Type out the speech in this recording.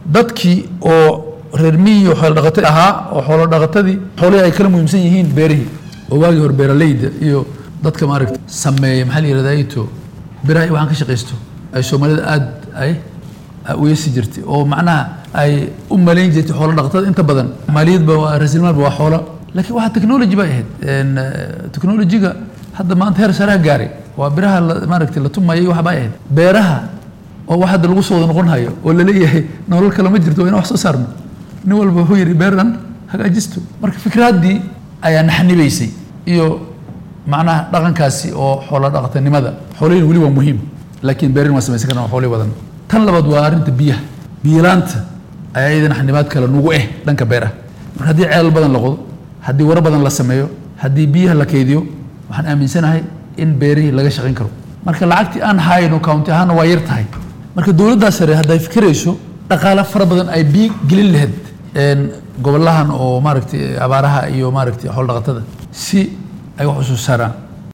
dadkii oo reer miyi oo xoolo dhaqata ahaa oo xoolo dhaqatadii xoolihii ay kala muhiimsan yihiin beerihii oo waagii hore beeraleyda iyo dadka maaragta sameeya maxaa la yihahdaa ito biraha iyo waxaan ka shaqaysto ay soomaalida aada ay uyasi jirtay oo macnaha ay u malayn jirtay xoolo dhaqatada inta badan maaliyadba waa raasilmaalba waa xoolo laakiin waxaa technology bay ahayd technologyga hadda maanta heer sareha gaaray waa biraha maaragtay la tumayay wax bay ahayd beeraha oo wax hadda lagu soo wada noqon hayo oo laleeyahay nolol kale ma jirto waa inaan wax soo saarno nin walba wuxuu yidhi beeran hagaajisto marka fikraaddii ayaa naxnibaysay iyo macnaha dhaqankaasi oo xoolo dhaqatanimada xoolihiin weli waa muhiim laakiin beerin waa samaysan karna waa xoolihi badan tan labaad waa arrinta biyaha biyalaanta ayaa iyadana xanibaad kale nugu eh dhanka beeraha marka haddii ceelal badan la qodo haddii waro badan la sameeyo haddii biyaha la kaydiyo waxaan aaminsanahay in beerihii laga shaqayn karo marka lacagtii aan hayno county ahaana waa yar tahay marka dowladdaa sare hadday fikirayso dhaqaale fara badan ay biyo gelin lahayd gobolahan oo maaragtay abaaraha iyo maaragtay xoolo dhaqatada si ay wax u soo saaraan